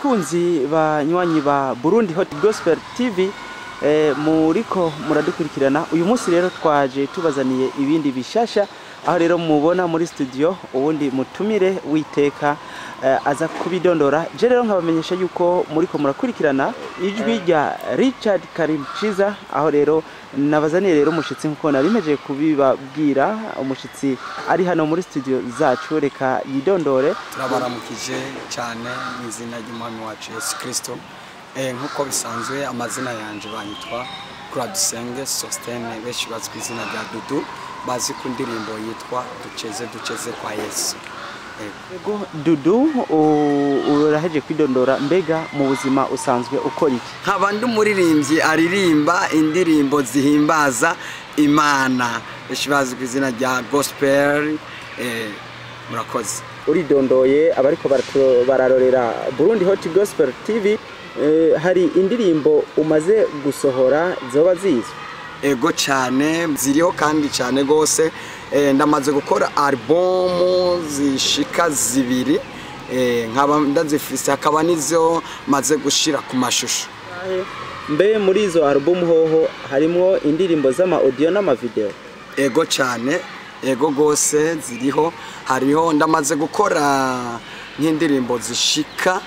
bakunzi banywanyi ba Burundi Hot Gospel TV eh, muriko muradukurikirana uyu munsi rero twaje tubazaniye ibindi bishasha aho rero mubona muri studio ubundi mutumire witeka eh, aza kubidondora je rero nkabamenyesha yuko muriko murakurikirana ijwi rya Richard Karimchiza aho rero nabazaniye rero umushitsi nkuko narimeje kubibabwira umushitsi ari hano muri studio zacu reka yidondore turabaramukije cyane mu izina ry'umwami wacu yesu kirisito nk'uko bisanzwe amazina yanjye banyitwa kuradusenge sositene benshi bazwi ku izina rya dudu bazi ku ndirimbo yitwa duceze duceze kwa yesu Ego Dudu u- uraheje kwidondora mbega mu buzima usanzwe ukora iki nkaba ndi umuririmbyi aririmba indirimbo zihimbaza imana benshi bazi ku izina rya gospel eh, murakoze uridondoye abariko baratu- bararorera Burundi Hot Gospel TV eh, hari indirimbo umaze gusohora zoba zizwe ego cyane ziriho kandi cyane rwose Eh, ndamaze gukora alubumu zishika zibiri Eh, nkaba ndazifise hakaba n'izo maze gushira ku mashusho mbe muri izo album hoho harimwo indirimbo z'ama audio n'ama video ego cyane ego rwose ziriho hariho ndamaze gukora nk'indirimbo zishika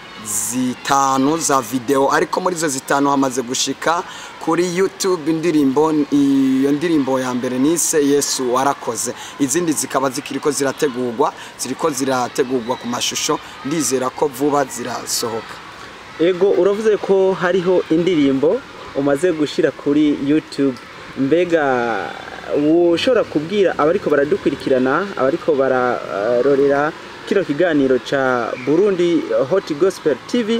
zitanu za video ariko muri izo zitanu hamaze gushika kuri youtube indirimbo iyo ndirimbo ya mbere nise yesu warakoze izindi zikaba zikiriko zirategurwa ziriko zirategurwa ku mashusho ndizera ko vuba zirasohoka ego uravuze ko hariho indirimbo umaze gushira kuri YouTube mbega ushobora kubwira abariko baradukurikirana abariko bararorera kino kiganiro ca Burundi Hot Gospel TV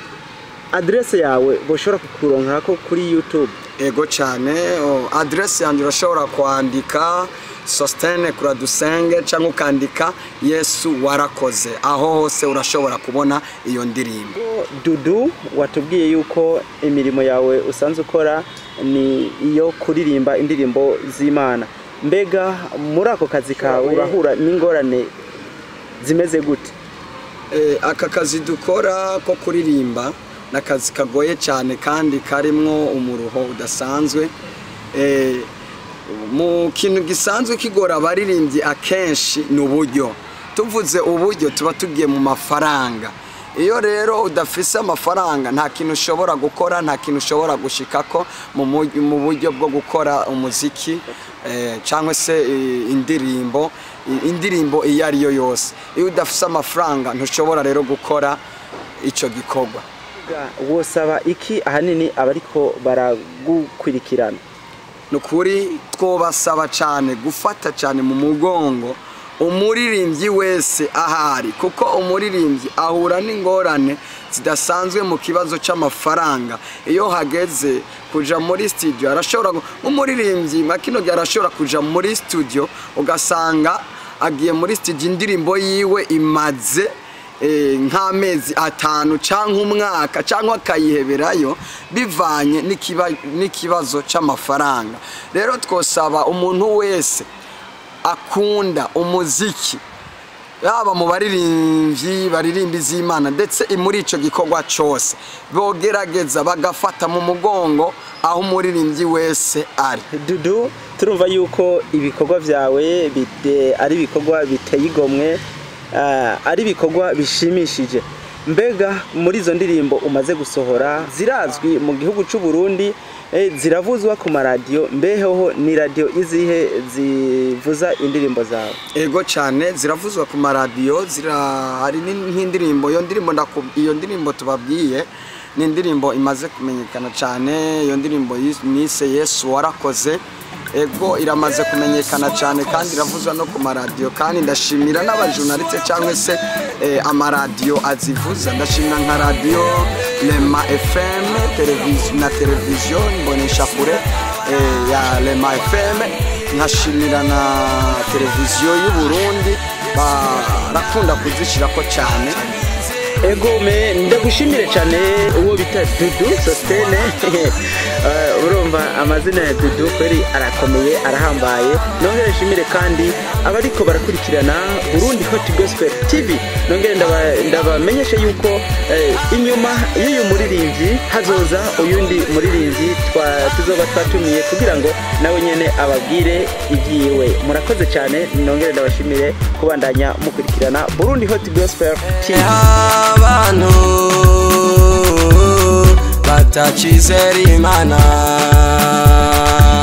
adresse yawe boshobora kukuronkako kuri YouTube ego cyane oh, adresse yanjye urashobora kwandika sositene kuradusenge cyangwa ukandika yesu warakoze aho hose urashobora kubona iyo ndirimbo Dudu watubwiye yuko imirimo yawe usanzwe ukora ni iyo kuririmba indirimbo z'Imana mbega muri ako kazi kawe urahura n'ingorane zimeze gute Eh, aka kazi dukora ko kuririmba ni akazi kagoye cyane kandi karimwo umuruho udasanzwe Eh, mu kintu gisanzwe kigora abaririmbyi akenshi ni uburyo tuvuze uburyo tuba tugiye mu mafaranga iyo rero udafise amafaranga nta kintu ushobora gukora nta kintu ushobora gushikako mu mu- mu buryo bwo gukora umuziki eh, cyangwa se eh, indirimbo i- indirimbo iyo ari yo yose iyo udafise amafaranga ntushobora rero gukora icyo gikorwa Mbega wosaba iki ahanini abariko baragukurikirana ni ukuri twobasaba cyane gufata cyane mu mugongo umuririmbyi wese ahari kuko umuririmbyi ahura n'ingorane zidasanzwe mu kibazo cy'amafaranga iyo hageze kuja muri studio arashobora gu- nk'umuririmbyi nka kino gihe arashobora kuja muri studio ugasanga agiye muri studio indirimbo yiwe imaze eh, nk'amezi atanu cyangwa umwaka cyangwa akayiheberayo bivanye n'ikiba- n'ikibazo cy'amafaranga rero twosaba umuntu wese akunda umuziki yaba mu baririmbyi baririmba iz'imana ndetse muri icyo gikorwa cyose bogerageza bagafata mu mugongo aho umuririmbyi wese ari Dudu turumva yuko ibikorwa byawe bite- ari ibikorwa biteye igomwe ah, ari ibikorwa bishimishije mbega muri izo ndirimbo umaze gusohora zirazwi mu gihugu cy'u Burundi eh, ziravuzwa ku maradiyo mbeheho ni radiyo izihe zivuza indirimbo zawe ego cyane ziravuzwa ku maradiyo zira hari ni- nk'indirimbo iyo ndirimbo ndaku- iyo ndirimbo tubabwiye ni indirimbo imaze kumenyekana cyane iyo ndirimbo yis- nise yesu warakoze ego iramaze kumenyekana cyane kandi iravuzwa no ku maradiyo kandi ndashimira n'abajurnaliste cyangwa se eh, amaradiyo azivuza ndashimira nka radiyo rema fm televiziyo na televiziyo mboneshakure eh, ya rema fm nkashimira na televiziyo y'u Burundi barakunda kuzishyirako cyane egome ndagushimire cyane uwo bita dudu sositene Eh, urumva amazina ya dudu kweri arakomeye arahambaye nongere nshimire kandi abariko barakurikirana burundi hot gospel tv nongere ndaba- ndabamenyeshe yuko eh, inyuma y'uyu muririmbyi hazoza uyundi muririmbyi twa- tuzoba twatumiye kugira ngo nawe nyene ababwire ibyiwe murakoze cyane nongere ndabashimire kubandanya mukurikirana burundi hot gospel tv abantu batakizera imana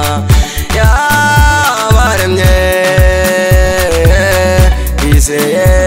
yabaremye bizeye